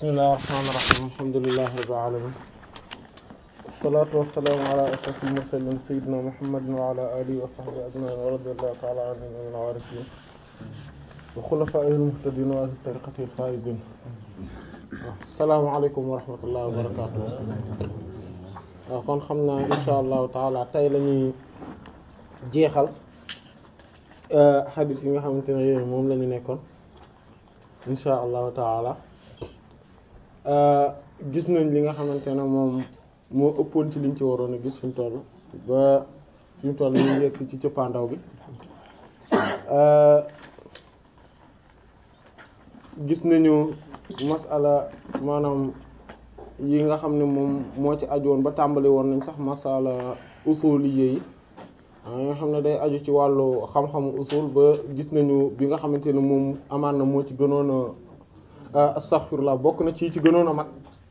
bismillahir rahmanir rahim alhamdulillahi rabbil alamin wassalatu wassalamu ala ashrafil mursalin sayyidina muhammadin wa ala alihi wa sahbihi ajma'in wa radiyallahu ta'ala anhum min al-warithin wa khulafa'ihil muhtadin wa ahli tariqatil faizin assalamu alaykum wa rahmatullahi wa barakatuh waaw kon xam naa insha allahu taala tey la ñuy jeexal xadis yi nga xamante ne yooyu moom la ñu nekkoon insha allahu taala gis nañ li nga xamante ne moom moo ëppoon ci liñ ci waroon a gis fi mu toll ba fi mu toll ñu yegg ci cëppaandaw bi gis nañu masala maanaam yi nga xam ne moom moo ci aju woon ba tàmbali woon nañ sax masala usuliyé yi nga xam ne day aju ci wàllu xam-xamu usul ba gis nañu bi nga xamante ne moom amaan na moo ci gënoon a astaghfirullah bokk na ci ci gënoon a mag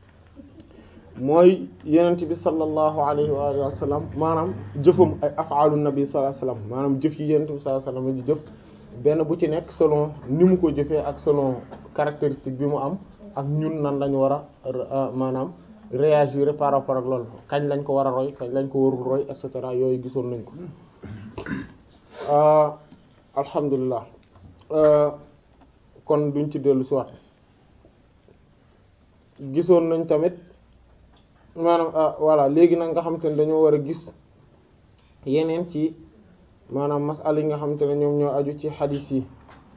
mooy yenent bi sallallahu alayhi wa alihi wa sallam maanaam jëfam ay af'alu nabi sallallahu alayhi wa sallam maanaam jëf yi yenent bi sallallahu alayhi wa sallam di jëf benn bu ci nekk selon ni mu ko jëfee ak selon caractéristique bi mu am ak ñun nan lañu war a maanaam réagir par rapport ak loolu kañ lañ ko war a roy kañ lañ ko warul roy et cetera yooyu gisoon nañ ko alhamdulilah kon duñ ci dellu si waat gisoon nañ tamit maanaam voilà léegi nag nga xamante ne dañoo war a gis yeneen ci maanaam masala yi nga xamante ne ñoom ñoo aju ci xadiis yi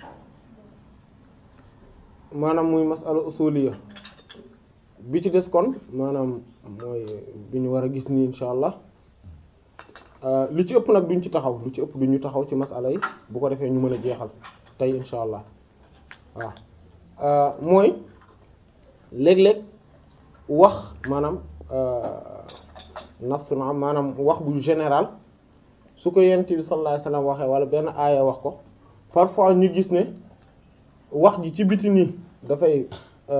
maanaam muy masala usuliya bi ci des kon maanaam mooy bi ñu war a gis nii insha allah li ci ëpp nag duñ ci taxaw lu ci ëpp duñu taxaw ci masala yi bu ko defee ñu mën a jeexal tey insha allah waaw mooy léeg-léeg wax maanaam nas na maanaam wax bu général su ko yent bi sallallahu alayhi wasallam waxee wala benn aaya wax ko parfois ñu gis ne wax ji ci biti nii dafay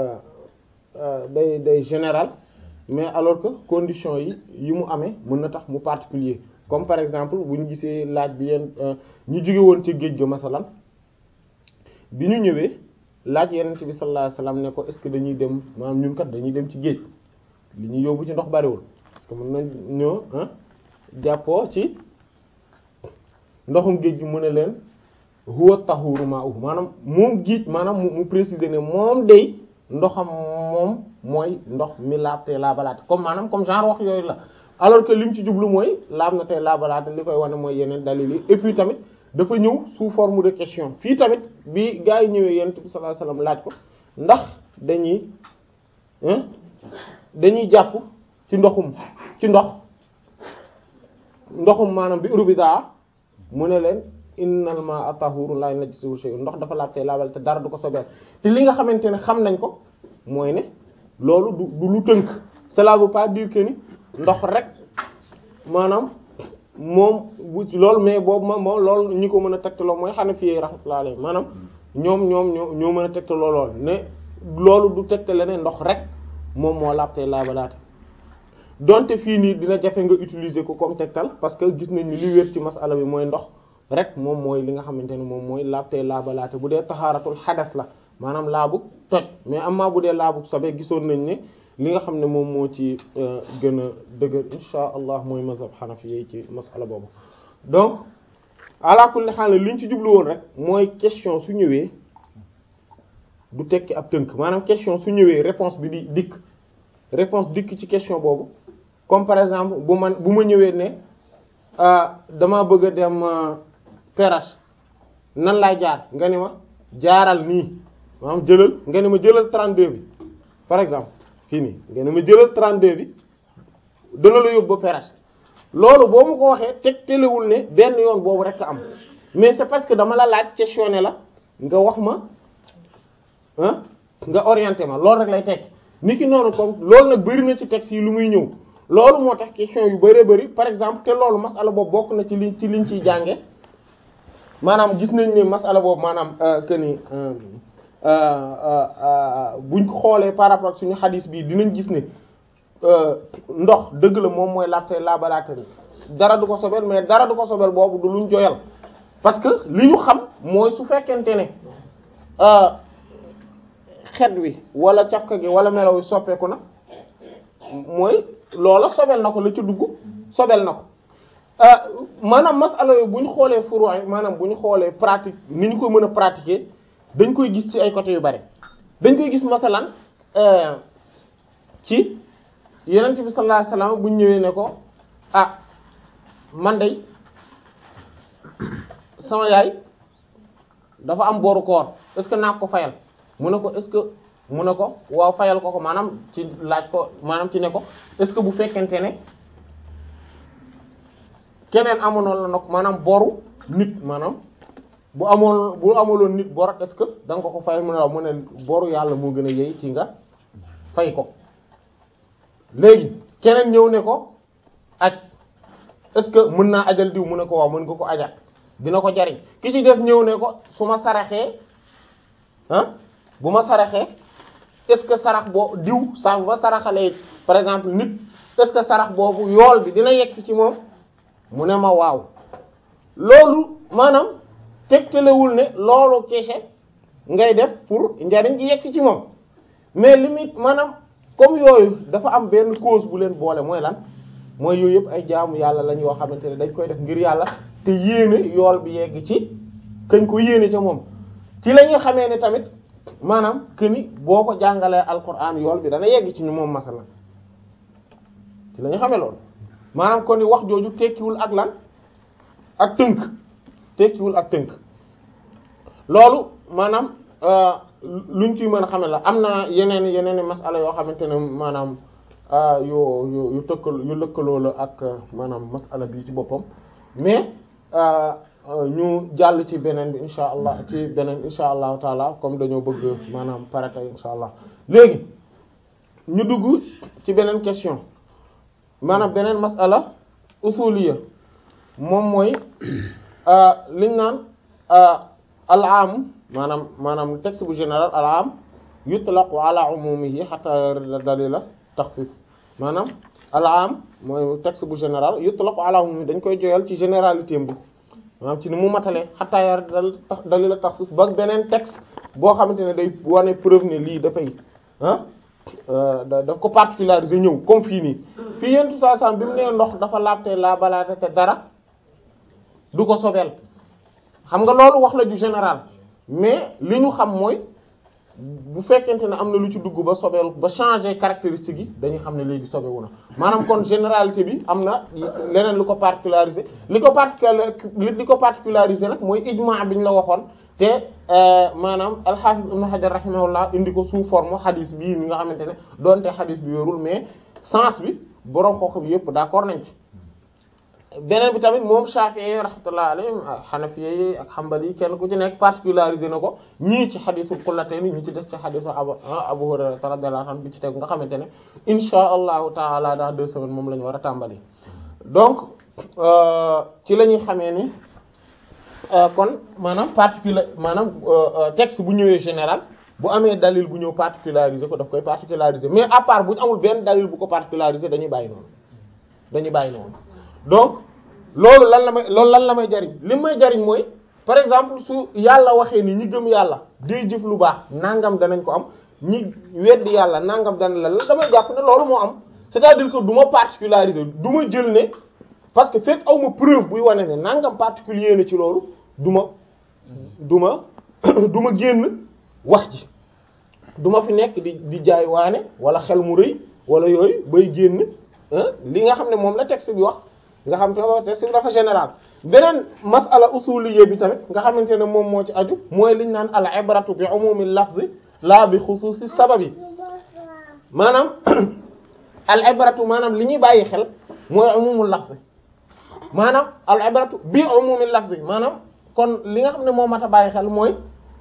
day day général mais alors que conditions yi yi mu amee mën na tax mu particulier comme par exemple bu ñu gisee laaj bi yeen ñi jóge woon ci géej ga masalan bi ñu ñëwee laaj yenent bi sallallahu alayhi wasallam ne ko est-ce que dañuy dem maanaam ñun kat dañuy dem ci géej li ñuy yóbbu ci ndox bariwul parce que mën nañ ñoo jàppoo ci ndoxum géej gi mu ne leen huwa tahuru ma'uhu maanaam moom géej maanaam mu préciser ne moom day ndoxam moom mooy ndox mi laab te laabalaate comme maanaam comme genre wax yooyu la alors que lim ci jublu mooy laab na tey laabalaate li koy wane mooy yeneen dalil yi et puis tamit dafa ñëw sous forme de question fii tamit bi gaa yi ñëwee yonent bi sallallahu alayhi wasallam laaj ko ndax dañuy dañuy jàpp ci ndoxum ci ndox ndoxum maanaam bi urbidaa mu ne leen innal ma'a tahurun la najisuhu shay'un ndox dafa laab tey laabal te dara du ko sobeel te li nga xamante ne xam nañ ko mooy ne loolu du du lu tënk cela veut pas dire que ni ndox rek maanaam moom bu loolu mais boobu ma moom loolu ñi ko mën a tegtaloo mooy Hanafi rahmatullahi alayhi maanaam ñoom ñoom ñoo ñoo mën a tegtaloo lool ne loolu du tegtale ne ndox rek moom moo laab tey laabalaate donte fii nii dina jafe nga utiliser ko comme tegtal parce que gis nañ ni li wér ci masala bi mooy ndox rek moom mooy li nga xamante ne moom mooy laab tey laabalaate bu dee taxaaratul xadas la maanaam laabu toj mais amaa bu dee laabu sobe gisoon nañ ne li nga xam ne moom moo ci gën a dëgër insha allah mooy mazhab xanafi yi ci masala boobu donc ala kulli haal liñ ci jublu woon rek mooy question su ñëwee du tekki ab tënk maanaam question su ñëwee réponse bi di dikk réponse dikk ci question boobu comme par exemple bu man bu ma ñëwee ne dama bëgg a dem Perrache nan laay jaar nga ne ma jaaral nii maanaam jëlal nga ne ma jëlal 32 bi par exemple fii nii nga ne ma jëlal 32 bi dana la yóbbu ba Perrache loolu boo ma ko waxee teg telewul ne benn yoon boobu rek am mais c'est parce que dama la laaj questionné la nga wax ma ah nga orienté ma loolu rek lay tekki ni ki noonu comme loolu nag bari na ci texte yi lu muy ñëw loolu moo tax question yu bëree bëri par exemple te loolu masala boobu bokk na ci liñ ci liñ ciy jànge maanaam gis nañ ne masala boobu maanaam que ni buñ ko xoolee par rapport ak suñu xadis bii dinañ gis ne ndox dëgg la moom mooy laabte laabalaate ni dara du ko sobel mais dara du ko sobel boobu du luñ joyal parce que li ñu xam mooy su fekkente ne xet wi wala cafka gi wala melaw wi soppeeku na mooy loola sobel na ko la ci dugg sobel na ko maanaam masala yooyu bu ñu xoolee furu maanaam bu ñu xoolee pratique ni ñu ko mën a pratiquer dañ koy gis ci ay côtés yu bari dañ koy gis masalan ci yonent bi sallallahu alayhi wasallam bu ñu ñëwee ne ko ah man de sama yaay dafa am boru koor est-ce que naa ko fayal mu ne ko est-ce que mu ne ko waaw fayal ko ko maanaam ci laaj ko maanaam ci ne ko est-ce que bu fekkente ne keneen amoon la nag maanaam boru nit maanaam bu amoon bu amaloon nit bor est-ce que da nga ko ko fayal mu ne waaw mu ne boru yàlla moo gën a yey ci nga fay ko léegi keneen ñëw ne ko aj est-ce que mën naa ajal diw mu ne ko waaw mën nga ko ajal dina ko jariñ ki ci def ñëw ne ko su ma saraxee ah bu ma saraxee est-ce que sarax boo diw sa ba saraxalee par exemple nit est-ce que sarax boobu yool bi dina yegg ci moom mu ne ma waaw loolu maanaam tegtalewul ne loolu kese ngay def pour njariñ gi yegg ci moom mais limite maanaam comme yooyu dafa am benn cause bu leen boole mooy lan mooy yooyu yëpp ay jaamu yàlla lañ yoo xamante ne dañ koy def ngir yàlla te yéene yool bi yegg ci kañ ko yéene ca moom ci la ñuy xamee ne tamit maanaam que ni boo ko jàngalee alquran yool bi dana yegg ci ñu moom masala ci la ñuy xamee loolu maanaam kon ni wax jooju tekkiwul ak lan ak tënk tekkiwul ak tënk loolu maanaam luñ ciy mën a xame la am na yeneen yeneen masala yoo xamante ne maanaam yu yu yu tëkkal yu lëkkaloo la ak maanaam masala bi ci boppam mais ñu jàll ci beneen bi insha allah ci beneen insha allahu taala comme dañoo bëgg maanaam parata insha allah léegi ñu dugg ci beneen question maanaam beneen masala usuliya moom mooy liñ naan al am maanaam maanaam texte bu général al am yutlaqu ala umumihi hatta yarda dalila taxsis maanaam al am mooy texte bu général yutlaqu ala umumihi dañ koy joyal ci généralité bi maanaam ci ni mu matalee hatta yarda dalila taxsis ba beneen texte boo xamante ne day wane preuve ne lii dafay ah daf ko particulariser ñëw comme fii nii fii yentu saa sam bi mu nee ndox dafa laabte laa balaate te dara du ko sobeel xam nga loolu wax la ju général mais li ñu xam mooy bu fekkente ne am na lu ci dugg ba sobeel ba changer caractéristique yi dañuy xam ne léegi sobewu na maanaam kon généralité bi am na leneen lu ko particulariser li ko particular li ko particulariser nag mooy ijma bi ñu la waxoon te maanaam al-Hafiz Ibn Hajar rahimahullah indi ko sous forme hadith bii mi nga xamante ne doonte hadith bi yorul mais sens bi borom kooku bi yëpp d'accord nañ ci. beneen bi tamit moom Shafi'i rahmatullah alayhi Hanafi ak Hanbali kenn ku ci nekk particularisé na ko ñii ci xadisul qullatayn ñi ci des ci xadisu Abu Abu Hurayra radiyallahu anhu bi ci teg nga xamante ne insha allahu taala dans deux semaines moom la ñu war a tàmbali donc ci la ñuy xamee ni kon maanaam particular maanaam texte bu ñëwee général bu amee dalil bu ñëw particularisé ko daf koy particularisé mais à part bu ñu amul benn dalil bu ko particularisé dañuy bàyyi noonu dañuy bàyyi noonu donc loolu lan la may loolu lan la may jariñ li may jariñ mooy par exemple su yàlla waxee ni ñi gëm yàlla day jëf lu baax nangam danañ ko am ñi weddi yàlla nangam dana la la damay jàpp ne loolu moo am c'est-à-dire que du ma particulariser du ma jël ne parce que fekk aw ma preuve buy wane ne nangam particulier na ci loolu du ma du ma du ma génn wax ji du ma fi nekk di di jaay waane wala xel mu rëy wala yooyu bay génn li nga xam ne moom la texte bi wax nga xam te texte bi dafa général beneen masala usuliyya bi tamit nga xamante ne moom moo ci aju mooy liñ naan al ibratu bi umumi lafzi la bi xusuusi sababi maanaam al ibratu maanaam li ñuy bàyyi xel mooy umumul lafzi maanaam al ibratu bi umumi lafzi maanaam kon li nga xam ne moo mat a bàyyi xel mooy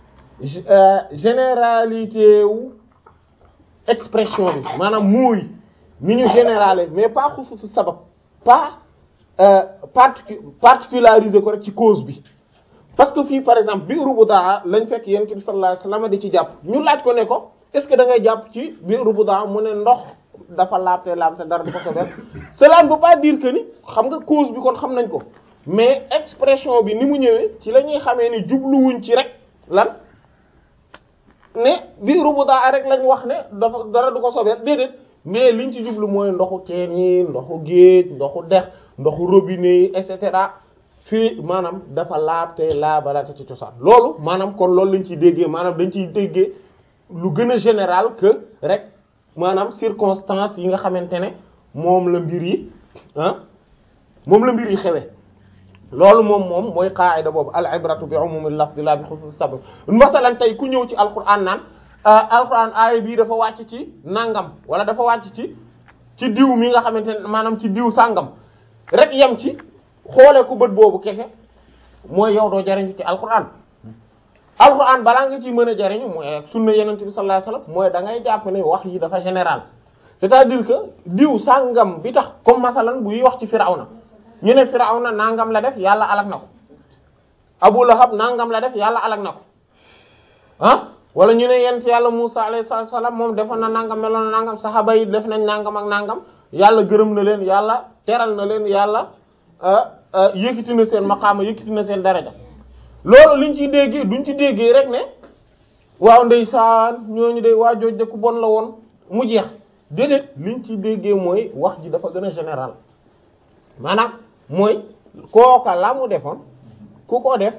généralité wu expression bi maanaam mooy ni ñu générale mais pas xusuusi sabab pas particu particulariser ko rek ci cause bi parce que fii par exemple biiru bu daa lañ fekk yonent bi sallallahu alayhi wasallam di ci jàpp ñu laaj ko ne ko est-ce que da ngay jàpp ci biiru bu daa mu ne ndox dafa laabte laabte dara du ko sobeel cela ne veut pas dire que ni xam nga cause bi kon xam nañ ko mais expression bi ni mu ñëwee ci la ñuy xamee ni jubluwuñ ci rek lan ne biiru bu daa rek lañ wax ne dafa dara du ko sobeel déedéet mais liñ ci jublu mooy ndoxu teen yi ndoxu géej ndoxu dex ndoxu robinet yi et cetera fii maanaam dafa laab te laabalate ci cosaan loolu maanaam kon loolu lañ ciy déggee maanaam dañ ciy déggee lu gën a général que rek maanaam circonstance yi nga xamante ne moom la mbir yi ah moom la mbir yi xewee loolu moom moom mooy qaayida boobu al ibratu bi umumil lafzi la bi xusuus sabab masalan tey ku ñëw ci alquran naan alquran aaya bii dafa wàcc ci nangam wala dafa wàcc ci ci diw mi nga xamante ne maanaam ci diw sàngam rek yem ci xoolee ku bët boobu kese mooy yow doo jariñu ci alquran alquran balaa nga ciy mën a jariñu mooy sunna yenent bi sallallahu alayhi wasallam mooy da ngay jàpp ne wax yi dafa général c'est-à-dire que diw sàngam bi tax comme masalan buy wax ci firawna ñu ne firawna nangam la def yàlla alak na ko abu lahab nangam la def yàlla alak na ko ah wala ñu ne yent yàlla musa alayhi salaam moom defoon na nangam meloon na nangam saxaba yi def nañ nangam ak nangam yàlla gërëm na leen yàlla teral na leen yàlla yëkkati na seen maqaama yëkkati na seen daraja loolu liñ ciy déggee duñ ci déggee rek ne waaw ndeysaan ñooñu de waa jooj de ku bon la woon mu jeex déedéet liñ ciy déggee mooy wax ji dafa gën a général maanaam mooy kooka la mu defoon ku ko def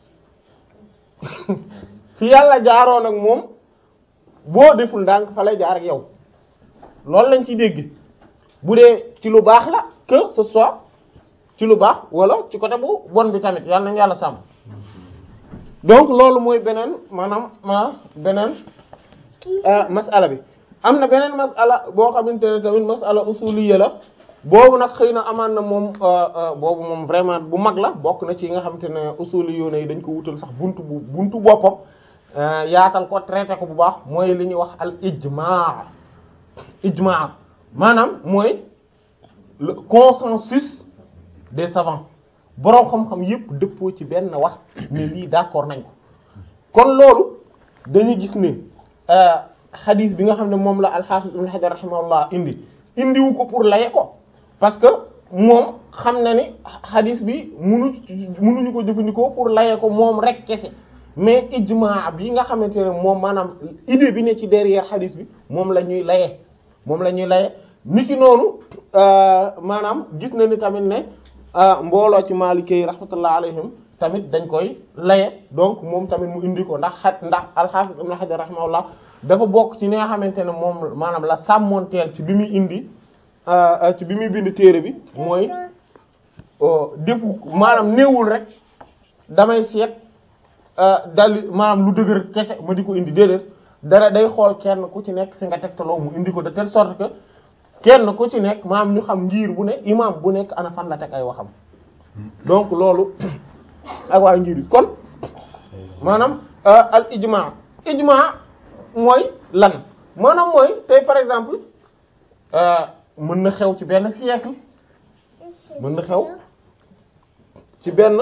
fi yàlla jaaroon ak moom boo deful ndànk fa lay jaar ak yow loolu lañ ciy dégg bu dee ci lu baax la que ce soit ci lu baax wala ci côté bu bon bi tamit yàlla nañu yàlla sàmm donc loolu mooy beneen maanaam ma beneen masala bi am na beneen masala boo xamante ne tamit masala usuliyya la boobu nag xëy na amaan na moom boobu moom vraiment bu mag la bokk na ci nga xamante ne usuliyyoon yi dañ ko wutal sax buntu bu buntu boppam yaatal ko traité ko bu baax mooy li ñuy wax al ijmaa ijmaa maanaam mooy le consensus des savants boroom xam-xam yépp dëppoo ci benn wax ne lii d'accord nañ ko kon loolu dañuy gis ne xadiis bi nga xam ne moom la al-Hafiz Ibn Hajar rahimahullah indi indiwu ko pour laye ko parce que moom xam na ni xadiis bi munu munuñu ko jëfandikoo pour laye ko moom rek kese mais ijmaa bi nga xamante ne moom maanaam idée bi ne ci derrière xadiis bi moom la ñuy laye moom la ñuy laye niki noonu maanaam gis na ni tamit ne mbooloo ci Maalikee yi rahmatullah alayhim tamit dañ koy laye donc moom tamit mu indi ko ndax xat ndax al-Hafiz Ibn Hajar rahimahullah dafa bokk ci ni nga xamante ne moom maanaam la sàmmoonteel ci bi muy indi ci bi muy bind téere bi mooy defu maanaam néewul rek damay seet dali maanaam lu dëgër kese ma di ko indi déedéet dara day xool kenn ku ci nekk fi nga tegtaloo mu indi ko de telle sorte que kenn ku ci nekk maanaam ñu xam ngir bu ne imam bu nekk ana fan la teg ay waxam donc loolu ak waa ngir yi kon maanaam al ijma ijma mooy lan maanaam mooy tey par exemple mën na xew ci benn siècle mën na xew ci benn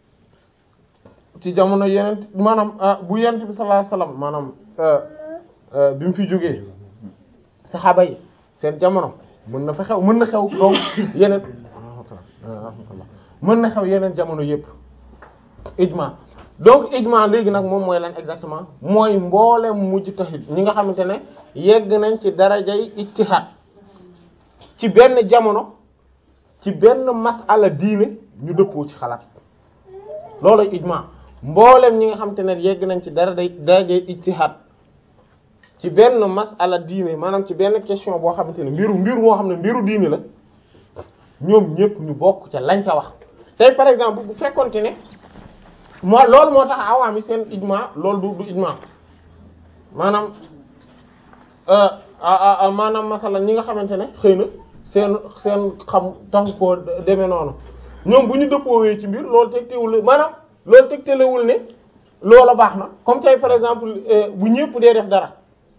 ci jamono yeneen maanaam bu yenent bi sallallahu alayhi wasallam maanaam bi mu fi jógee saxaaba yi seen jamono mën na fa xew mën na xew donc yeneen mën na xew yeneen jamono yépp ijma donc ijma léegi nag moom mooy lan exactement mooy mboolem mujtahid ñi nga xamante ne yegg nañ ci darajay ijtihad ci benn jamono ci benn masala diine ñu dëppoo ci xalaat loolu ijma mboolem ñi nga xamante ne yegg nañ ci darajay darajay ijtihad ci benn masala diine maanaam ci benn question boo xamante ne mbiru mbiru moo xam ne mbiru diine la ñoom ñëpp ñu bokk ca lañ ca wax tey par exemple bu fekkonte ne moo loolu moo tax awaam yi seen ijma loolu du du ijma maanaam maanaam masala ñi nga xamante ne xëy na seen seen xam taxu koo demee noonu ñoom bu ñu dëppoowee ci mbir loolu tegtewul maanaam loolu tegtalewul ne loola baax na comme tey par exemple bu ñëpp dee def dara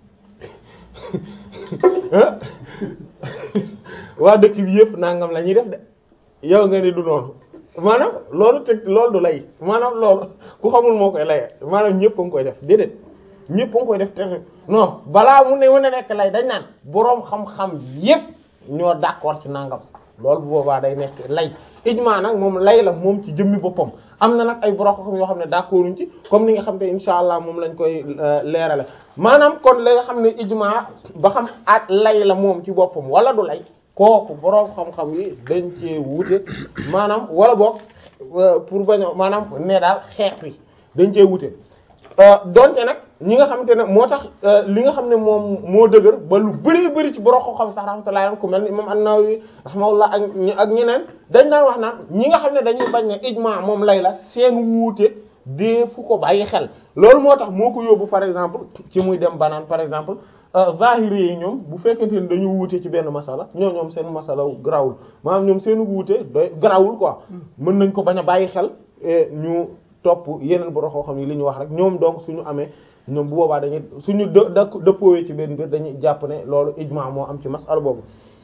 waa dëkk bi yëpp nangam la ñuy def de yow nga ni du noonu maanaam loolu teg loolu du lay maanaam loolu ku xamul moo koy laye maanaam ñëpp a ngi koy def déedéet ñëpp a ngi koy def te non balaa mu ne mën a nekk lay dañ naan boroom xam-xam yëpp ñoo d'accord ci nangam loolu bu boobaa day nekk lay ijmaa nag moom lay la moom ci jëmmi boppam am na nag ay borom xam yoo xam ne d'accorduñ ci comme ni nga xam te insha allah moom lañ koy leerale maanaam kon la nga xam ne ijma ba xam at lay la moom ci boppam wala du lay kooku borom xam-xam yi dañ cee wuute maanaam wala boog pour bañ a maanaam ne daal xeex wi dañ cee wuute donte nag ñi nga xamante ne moo tax li nga xam ne moom moo dëgër ba lu bari bari ci borom xam sax rahmatullahi ku mel ni imam an-Nawawi rahimahullah ak ak ñeneen dañ daan wax naan ñi nga xam ne dañuy bañ ne ijma moom lay la seen wuute dee fu ko bàyyi xel loolu moo tax moo ko yóbbu par exemple ci muy dem banaan par exemple zahiri yi ñoom bu fekkente ni dañu wuute ci benn masala ñoo ñoom seen masala grawul maanaam ñoom seen wuute doy grawul quoi mën nañ ko bañ a bàyyi xel ñu topp yeneen borom xam yi li ñu wax rek ñoom donc suñu amee ñoom bu boobaa dañuy suñu dë dëppoowee ci benn mbir dañuy jàpp ne loolu ijma moo am ci masala boobu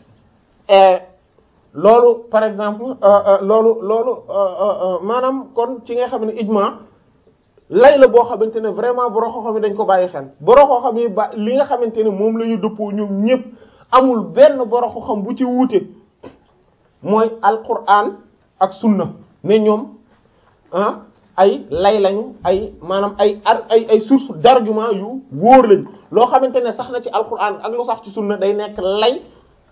loolu par exemple loolu loolu maanaam kon ci nga xam ne ijma lay la boo xamante ne vraiment borom xam yi dañ ko bàyyi xel borom xam yi ba li nga xamante ne moom la ñu dëppoo ñoom ñëpp amul benn borom xam bu ci wuute mooy alquran ak sunna ne ñoom ah ay lay lañu ay maanaam ay ar ay ay source d'argument yu wóor lañ loo xamante ne sax na ci alquran ak lu sax ci sunna day nekk lay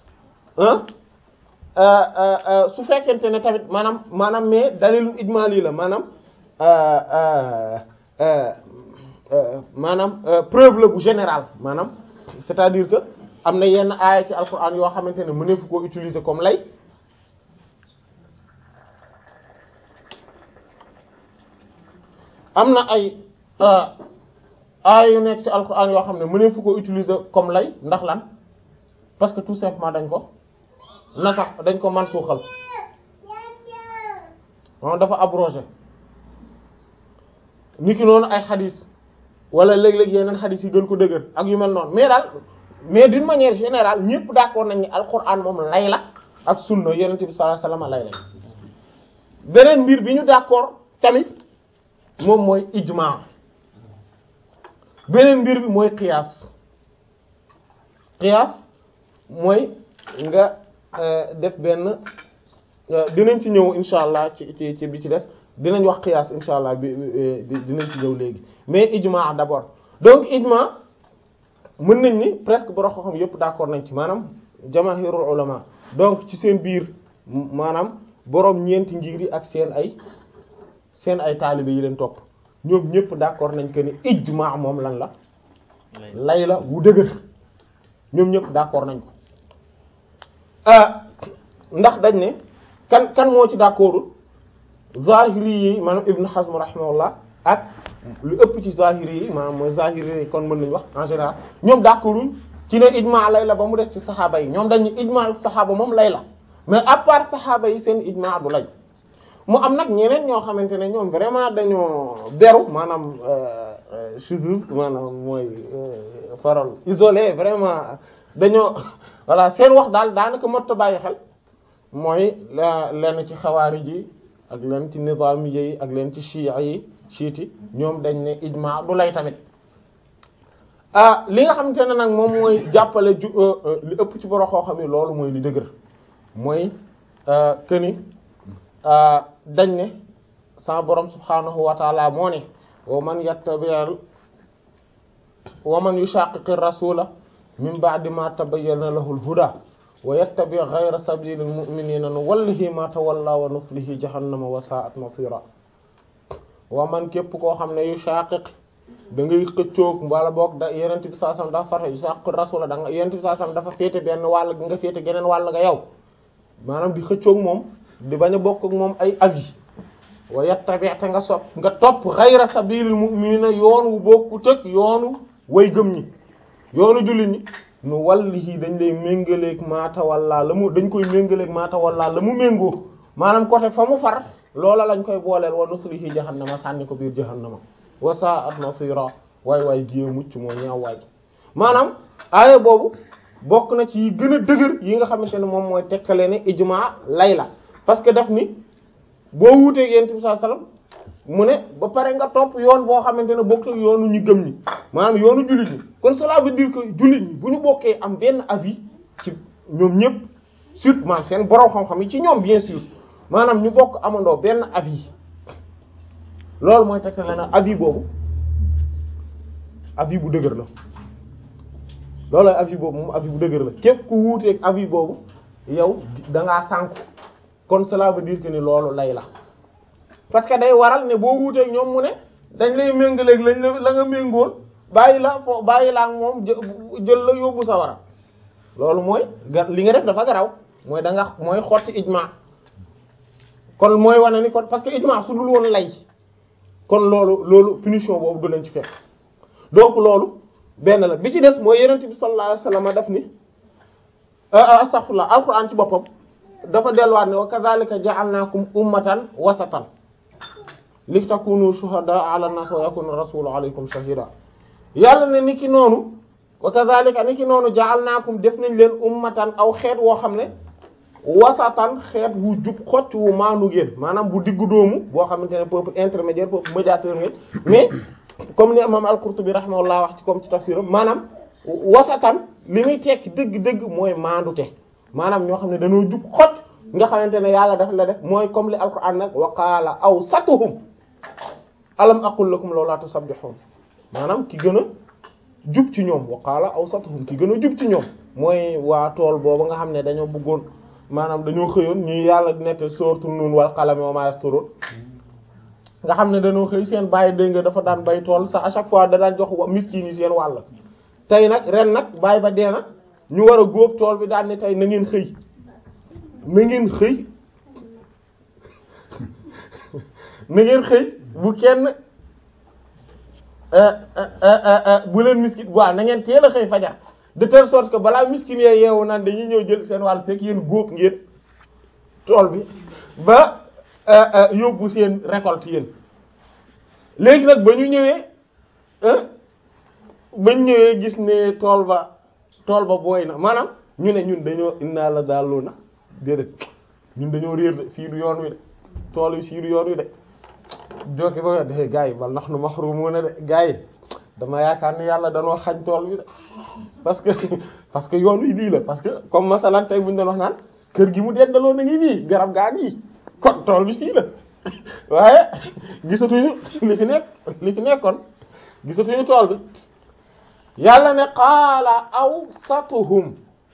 ah su fekkente ne tamit maanaam maanaam mais dalilul ijmali la maanaam maanaam preuve la bu général maanaam c'est-à-dire que am na yenn aaya ci alquran yoo xamante ne mëneefu koo utiliser comme lay am na ay aaya yu nekk ci alquran yoo xam ne mëneefu koo utiliser comme lay ndax lan parce que tout simplement dañ ko na sax dañ ko mansuuxal moom dafa abrogé niki noonu ay xadis wala léeg-léeg yeneen xadis yi gën ko dëgër ak yu mel noonu mais daal mais d'une manière générale ñëpp d'accord nañ ni alquran moom lay la ak sunna yonent bi sallallahu alayhi wasallam lay la beneen mbir bi ñu d'accord tamit moom mooy ijma beneen mbir bi mooy qiyaas qiyaas mooy nga def benn dinañ ci ñëw insha allah ci ci ci bi ci des dinañ wax qiyaas insha allah bi dinañ ci ñëw léegi mais ijma d'abord donc ijma mën nañ ni presque borom xam yépp d'accord nañ ci maanaam jamaahirul ulama donc ci seen biir maanaam borom ñeenti ngir yi ak seen ay seen ay taalibe yi leen topp ñoom ñépp d'accord nañ que ni ijma moom lan la lay la wu dëgër ñoom ñépp d'accord nañ ko ndax dañ ne kan kan moo ci d'accordul zahiri yi maanaam Ibn Hazm rahimahullah ak lu ëpp ci zahiri yi maanaam mooy zahiri yi kon mën nañu wax en général ñoom d'accorduñ ci ne ijma lay la ba mu def ci saxaaba yi ñoom dañu ijma saxaaba moom lay la mais à part saxaaba yi seen ijma du lay mu am nag ñeneen ñoo xamante ne ñoom vraiment dañoo beru maanaam shuzuz maanaam mooy parole isolé vraiment dañoo voilà seen wax daal daanaka mot a bàyyi xel mooy lenn ci xawaari ji ak leen ci nizaami yi ak leen ci chiites yi chiites ñoom dañ ne ijma du lay tamit ah li nga xamante ne nag moom mooy jàppale ju li ëpp ci borom xoo xam ne loolu mooy li dëgër mooy que ni dañ ne sa borom subhaanahu wa taala moo ne wa man yattabi'al wa man yushaqiqi rasula min ba'di ma tabayyana lahu al-huda wa yattabi ghayra sabilil mu'minina nuwallihi ma tawalla wa nuslihi jahannama wa sa'at masira wa man képp koo xam ne yu shaqiq da ngay xëccoog wala boog da yenent bi saa sam dafa fata yu shaqiq rasula da nga yenent bi saa sam dafa féete benn wàll nga féete geneen wàll nga yow maanaam di xëccoog moom di bañ a bokk ak moom ay avis wa yattabi te nga sopp nga topp ghayra sabilil mu'minina yoon wu bokku tëg yoonu way gëm ñi yoonu jullit ñi nu wallihi dañ lay méngaleeg maata walla la mu dañ koy méngaleeg maata walla la mu méngoo maanaam côté fa mu far loola lañ koy booleel wa nuslihi jahannama sànni ko biir jahannama wa sa'at masira waay waay giyee mucc moo ñaaw waay maanaam aaya boobu bokk na ci yi gën a dëgër yi nga xamante ne moom mooy tekkale ne ijma lay la parce que daf ni boo wuuteeg yonent bi sallallahu alayhi wasallam mu ne ba pare nga topp yoon boo xamante ne bokk yoonu ñu gëm ñi maanaam yoonu jullit ñi kon cela veut dire que jullit ñi bu ñu bokkee am benn avis ci ñoom ñëpp surtout maanaam seen borom xam-xam yi ci ñoom bien sûr maanaam ñu bokk amandoo benn avis loolu mooy teg la na avis boobu avis bu dëgër la loolu avis boobu moom avis bu dëgër la képp ku wuuteeg avis boobu yow da ngaa sànku kon cela veut dire que ni loolu lay la parce que day waral ne boo wuuteeg ñoom mu ne dañ lay méngaleeg lañ la la nga méngool bàyyi la foo bàyyi la ak moom jël la yóbbu sa wara loolu mooy ga li nga def dafa garaw mooy da nga mooy xotti ijma kon mooy wane ni kon parce que ijma su dul woon lay kon loolu loolu punition boobu du leen ci fekk donc loolu benn la bi ci des mooy yonent bi sallallahu alayhi wasallam daf ni astaghfirullah alquran ci boppam dafa delluwaat ne wa kadhalika ja'alnakum ummatan wasatan li takunu shuhada ala an-nas wa yakuna rasulu alaykum shahida yàlla ne ni ki noonu wa kadhalika ni ki noonu ja'alnakum def nañ leen ummatan aw xeet woo xam ne wasatan xeet wu jub xocc wu maanu ngeen maanaam bu diggu doomu boo xamante ne peuple intermédiaire peuple médiateur ngeen mais comme ni imam al-Qurtubi rahimahullah wax ci comme ci tafsiram maanaam wasatan li muy tekki dëgg-dëgg mooy maandute maanaam ñoo xam ne dañoo jub xocc nga xamante ne yàlla daf la def mooy comme li alquran nag wa qaala awsatuhum alam aqul lakum lawla tusabbihun maanaam ki gën a jub ci ñoom wa qaala awsatuhum ki gën a jub ci ñoom mooy waa tool boobu nga xam ne dañoo bëggoon maanaam dañoo xëyoon ñu yàlla nekk sooratu nuun wal qalami wa ma yasturun nga xam ne dañoo xëy seen bàyyi dégg nga dafa daan bay tool sax à chaque fois da daan jox miskin yi seen wàll tey nag ren nag bàyyi ba dee na ñu war a góob tool bi daan ne tey na ngeen xëy na ngeen xëy na ngeen xëy bu kenn bu leen miskin waaw na ngeen teel a xëy fajar de telle sorte que balaa miskin yee yeewu naan dañuy ñëw jël seen wàll fekk yéen góob ngeen tool bi ba yóbbu seen récolte yéen léegi nag ba ñu ñëwee ba ñu ñëwee gis ne tool ba tool ba booy na maanaam ñu ne ñun dañoo inna la daallu na déedéet ñun dañoo réer de fii du yoon wi de tool yi fii du yoon wi de jokki ba de gars yi bal nax nu mahrumun de gars yi dama yaakaar ne yàlla danoo xañ tool bi de parce que parce que yoon wi lii la parce que comme masalan tey bu ñu doon wax naan kër gi mu dendaloo na ngi nii garab gaa ngi kon tool bi sii la waaye gisatuñu li fi nekk li fi nekkoon gisatuñu tool bi yàlla ne qaala awsatuhum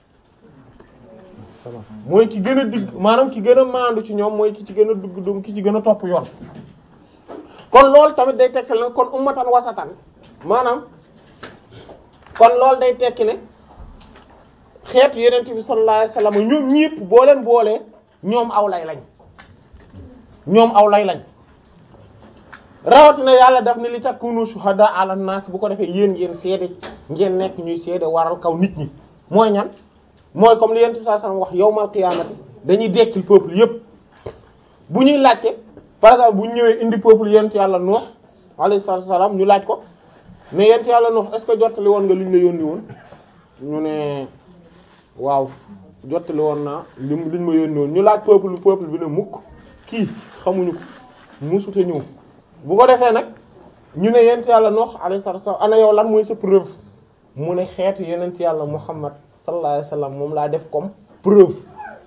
sama mooy ki gën a digg maanaam ki gën a maandu ci ñoom mooy ki ci gën a dugg dum ki ci gën a topp yoon kon loolu tamit day tekki ne kon ummatan wasatan maanaam kon loolu day tekki ne xeetu yenent bi sallallahu alayhi wasallam ñoom ñépp boo leen boolee ñoom aw lay lañ ñoom aw lay lañ rawatina yàlla daf ne li takunu shuhada ala nas bu ko defee yéen ngeen seede ngeen nekk ñuy seede waral kaw nit ñi mooy ñan mooy comme li yenent bi sallallahu alayhi wasallam wax yawmal qiyamati dañuy dekkil peuple yépp bu ñuy laajte par exemple bu ñu ñëwee indi peuple yent yàlla Nuh alayhi salaam ñu laaj ko mais yent yàlla Nuh est-ce que jottali woon nga liñ la yónni woon ñu ne waaw jottali woon naa li liñ ma yónni woon ñu laaj peuple peuple bi ne mukk kii xamuñu ko musute ñëw bu ko defee nag ñu ne yent yàlla Nuh alayhi salaam ana yow lan mooy sa preuve mu ne xeetu yenent yàlla Muhammad sallallahu alayhi wasallam moom laa def comme preuve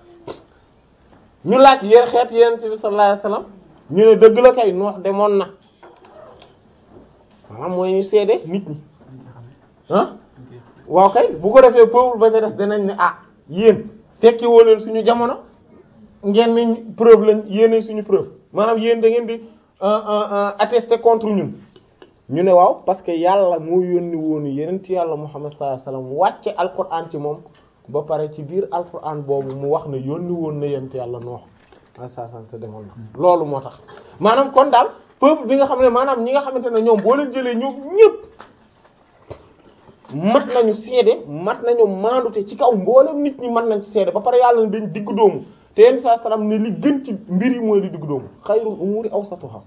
ñu laaj yéen xeet yenent bi sallallahu alayhi wasallam ñu ne dëgg la kay Nuh demoon na maanaam mooy ñu seede nit ñi ah waaw kay bu ko defee peuple ba ca des danañ ne ah yéen tekki woo leen suñu jamono ngeen ni preuve lañ yéene suñu preuve maanaam yéen da ngeen di attester contre ñun ñu ne waaw parce que yàlla moo yónni woonu yenent yàlla Muhammad sallallahu alayhi wasallam wàcce alquran ci moom ba pare ci biir alquran boobu mu wax ne yónni woon na yenent yàlla Nuh asasan te demoon na loolu moo tax maanaam kon daal peuple bi nga xam ne maanaam ñi nga xamante ne ñoom boo leen jëlee ñoom ñëpp mat nañu seede mat nañu maandute ci kaw mboolem nit ñi mat nañ ci seede ba pare yàlla ne dañ diggu doomu te yenn saa salaam ne li gën ci mbir yi mooy li diggu doomu xayrul umuri awsatuha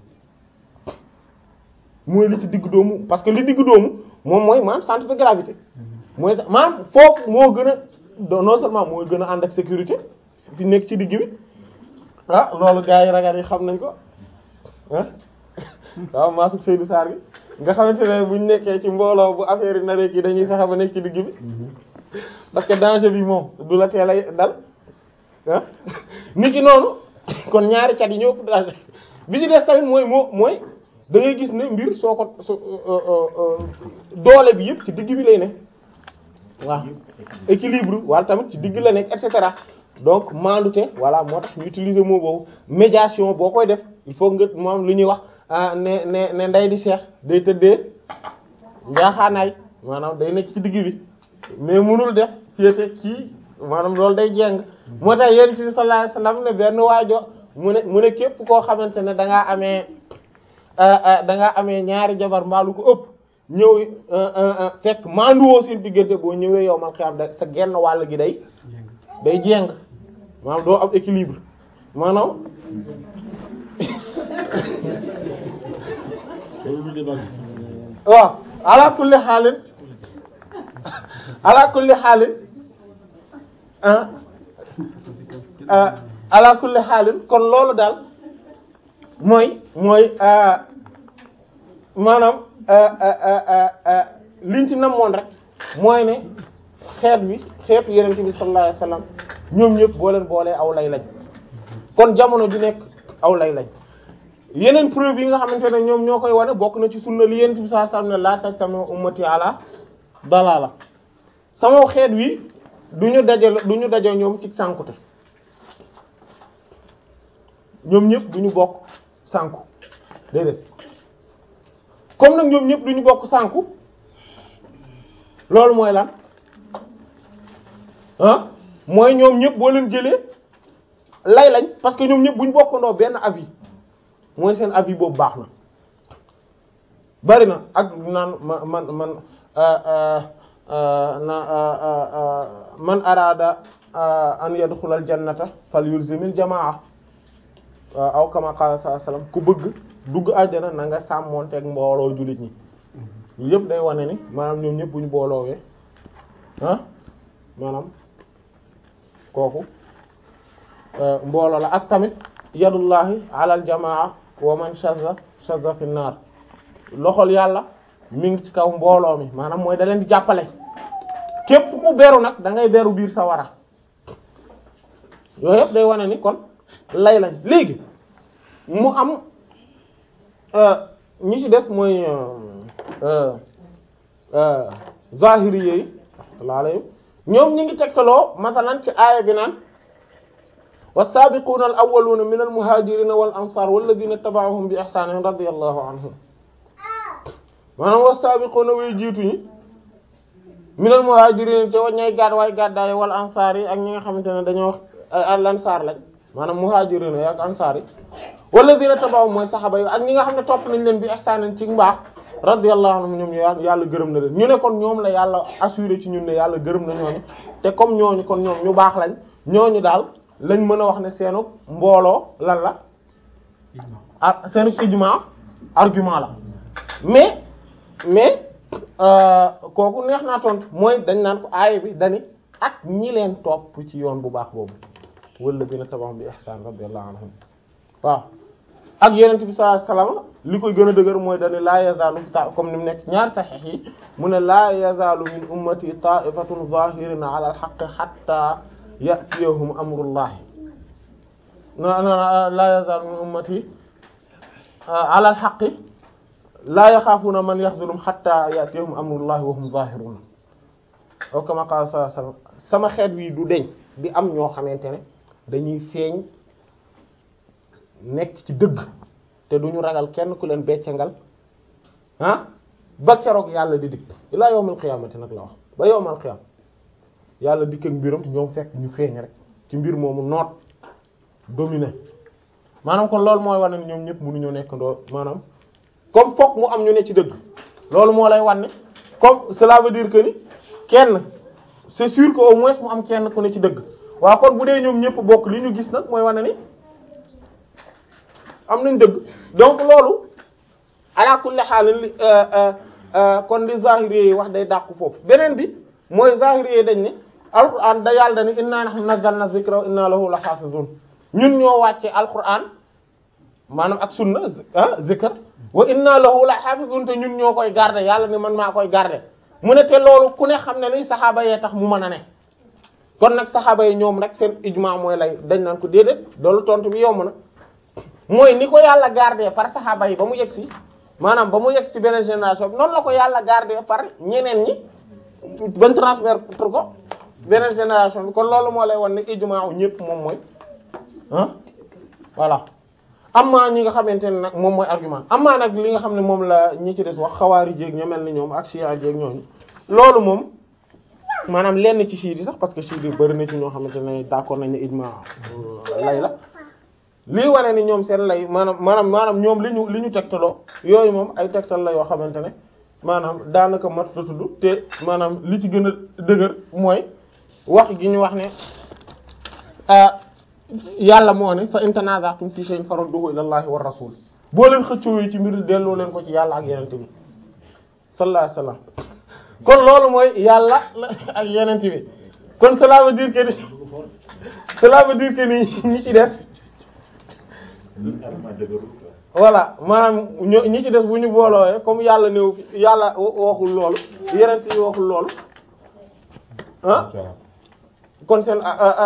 mooy li ci diggu doomu parce que li diggu doomu moom mooy maanaam centre de gravité mooy sax maanaam foofu moo gën a non seulement mooy gën a ànd ak sécurité fi nekk ci digg bi ah loolu gars yi ragal yi xam nañ ko ah waaw maasug Seydou Sarr gi nga xamante ne buñ nekkee ci mbooloo bu affaire yi naree kii dañuy fexe ba nekk ci digg bi parce que danger bi moom du la teel a dal ah nit ki noonu kon ñaari cat yi ñoo ëpp danger bi ci des tamit mooy moo mooy da ngay gis ne mbir soo ko so doole bi yëpp ci digg bi lay ne waaw équilibre wala tamit ci digg la nekk et cetera donc maandute voilà moo tax ñu utiliser mot boobu médiation boo koy def il faut nga moom lu ñuy wax ne ne ne nday di seex day tëddee njaaxaanaay maanaam day nekk ci digg bi mais mënul def féete kii maanaam loolu day jeng moo tax yonent bi sallallahu alayhi wasallam ne benn waajo mu ne mu ne képp koo xamante ne da ngaa amee da ngaa amee ñaari jabar mbaalu ko ëpp ñëw fekk maanduwoo seen diggante boo ñëwee yow man xam da sa genn wàll gi day day jeng maanaam doo am équilibre maanaam waaw ala kulli xaalin ala kulli xaalin ala kulli xaalin kon loolu daal mooy mooy maanaam liñ ci namoon rek mooy ne xeet bi xeetu yenent bi sallallahu alayhi wasallam ñoom ñëpp boo leen boolee aw lay lañ kon jamono ju nekk aw lay lañ yeneen preuve yi nga xamante ne ñoom ñoo koy wane bokk na ci sunna li yenent bi sallallahu alayhi wasallam ne laa tajtami ummati ala dalala sama xeet wi du ñu daje du ñu daje ñoom ci sànkute ñoom ñëpp du ñu bokk sànku déedéet comme nag ñoom ñëpp du ñu bokk sànku loolu mooy lan ah mooy ñoom ñëpp boo leen jëlee lay lañ parce que ñoom ñëpp bu ñu bokkandoo benn avis mooy seen avis boobu baax na bari na ak naan ma man man na man arada an yadxulal jannata fal yulzimil jamaa aw kama qala sallallahu alayhi wasallam ku bëgg dugg àjjana na nga sàmmonteeg mbooloo jullit ñi yëpp day wane ni maanaam ñoom ñëpp bu ñu booloowee ah maanaam kooku mbooloo la ak tamit yadullahi alal jamaa wa man shazza shazza fi naar loxol yàlla mi ngi ci kaw mbooloo mi maanaam mooy da leen di jàppale képp ku beru nag da ngay beru biir sa wara yooyu yëpp day wane ni kon lay lañ léegi mu am ñi ci des mooy zahiri yi alayhim ñoom ñi ngi tegtaloo masalan ci aaya bi naan was-sabiquna al-awwaluna min al-muhajirina wal ansar walladhina taba'uhum bi ihsanin radiyallahu anhum maanaam was-sabiquna way jiitu ñi min al-muhajirina ci waññay gaad waay gàddaay wal ansar yi ak ñi nga xamante ne dañoo al-ansar lañ maanaam muhajirina yi ak ansar yi walladhina taba'uhum mooy saxaba yi ak ñi nga xam ne topp nañ leen bi ihsanin ci mbaax radiyallahu anhum ñoom yàlla gërëm na leen ñu ne kon ñoom la yàlla assuré ci ñun ne yàlla gërëm na ñooñu te comme ñooñu kon ñoom ñu baax lañ ñooñu daal lañ mën a wax ne seenu mbooloo lan la ah seenu ijma argument la mais mais kooku neex naa tontu mooy dañ naan ko aaya bi dani ak ñi leen topp ci yoon bu baax boobu wala dina tabax bi ihsan radiyallahu anhum waaw ak yenent bi sallallahu alayhi wasallam li koy gën a dëgër mooy dani laa yazaalu ta comme ni mu nekk ñaar saxiix yi mu ne laa yazaalu min ummati ta'ifatun zahirina ala al-haqqi hatta ya'tiyahum amrullahi na na laa yazaalu min ummati ala al-haqqi laa yaxaafuna man yaxzulum hatta ya'tiyahum amrullahi wa hum zahirun aw kama qala sallallahu alayhi wasallam sama xeet wi du deñ di am ñoo xamante ne dañuy feeñ nekk ci dëgg te duñu ragal kenn ku leen beccangal ah ba keroog yàlla di dikk ilaa yawmal qiyaamati nag la wax ba yawmal qiyaam yàlla dikk ak mbiram ñoom fekk ñu feeñ rek ci mbir moomu noot dominé maanaam kon loolu mooy wane ne ñoom ñëpp mënuñoo nekk ndoo maanaam comme fokk mu am ñu ne ci dëgg loolu moo lay wane comme cela veut dire que ni kenn c'est sûr que au moins mu am kenn ku ne ci dëgg waaw kon bu dee ñoom ñëpp bokk li ñu gis nag mooy wane ni am nañ dëgg donc loolu ala kulli haal li kon li zahiri yi wax day dàqu foofu beneen bi mooy zahiri yi dañ ne alquran da yàlla dani inna nahnu nazzalna dhikra wa inna lahu la hafizun ñun ñoo wàcce alquran maanaam ak sunna ah zikr wa inna lahu la hafizun te ñun ñoo koy garder yàlla ni man maa koy garder mu ne te loolu ku ne xam ne ni saxaaba yee tax mu mën a ne kon nag saxaaba yi ñoom rek seen ijma mooy lay dañ naan ko déedéet loolu tontu bi yomb na mooy ni ko yàlla garder par saxaaba yi ba mu yegg si maanaam ba mu yegg ci beneen génération bi noonu la ko yàlla garder par ñeneen ñi ban transmettre ko beneen génération bi kon loolu moo lay wan ne ijmaa ñëpp moom mooy ah voilà amma ñi nga xamante ne nag moom mooy argument amma nag li nga xam ne moom la ñi ci des wax xawaari jéeg ña mel ni ñoom ak chia jéeg ñooñu loolu moom maanaam lenn ci chiites yi sax parce que chiites yi bari na ci ñoo xamante ne d'accord nañ ne ijmaa lay la lii wane ni ñoom seen lay maanaam maanaam maanaam ñoom li ñu li ñu tegtaloo yooyu moom ay tegtal la yoo xamante ne maanaam daanaka mat a tudd te maanaam li ci gën a dëgër mooy wax gi ñu wax ne yàlla moo ne fa in tanaza'tum fi shay'in farudduhu ila Allahi war rasul boo leen xëccoo ci mbir delloo leen ko ci yàlla ak yenente bi sallallahu alayhi wasallam kon loolu mooy yàlla ak yenente bi kon cela veut dire que ni cela veut dire que ni ñi ci def voilà maanaam ño ñi ci des bu ñu boolooyee comme yàlla néew fi yàlla waxul loolu yenente yi waxul loolu ah kon seen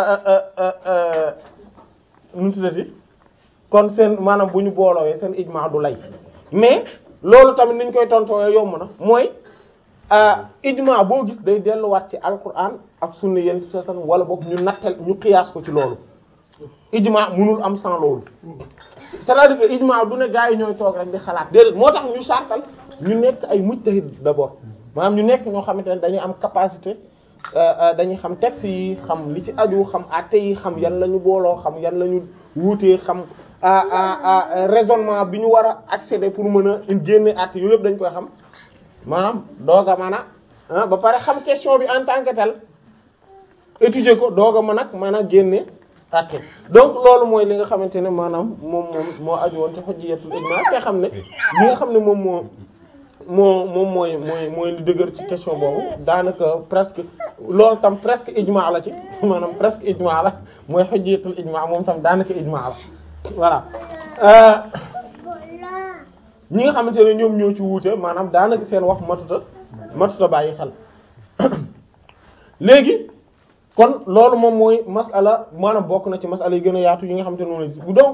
nu mu tuddati kon seen maanaam bu ñu boolooyee seen ijmaa du lay mais loolu tamit niñ koy tontoo yomb na mooy ijmaa boo gis day delluwaat ci alquran ak sunna yent satan wala boog ñu nattal ñu qiyaas ko ci loolu ijmaa mënul am sans loolu c'est-à-dire que ijmaa du ne gaa yi ñooy toog rek di xalaat déedéet moo tax ñu sartal ñu nekk ay mujtahid d'abord maanaam ñu nekk ñoo xamante ne dañuy am capacité dañuy xam texte yi xam li ci aju xam àtte yi xam yan la ñu booloo xam yan la ñu wuutee xam raisonnement bi ñu war a accéder pour mën a génne àtte yooyu yëpp dañ koy xam maanaam doog a mën a ba pare xam question bi en tant que tel étudier ko doog a mën a mën a génne àtte donc loolu mooy li nga xamante ne maanaam moom moom moo aju woon ci hujjatul ijma te xam ne li nga xam ne moom moo moo moom mooy mooy mooy li dëgër ci question boobu daanaka presque loolu tam presque ijma la ci maanaam presque ijma la mooy hujjatul ijma moom tam daanaka ijma la voilà ñi nga xamante ne ñoom ñoo ci wuute maanaam daanaka seen wax matuta matuta bàyyi xel léegi kon loolu moom mooy masala maanaam bokk na ci masala yi gën a yaatu yi nga xamante ne moom la bu donc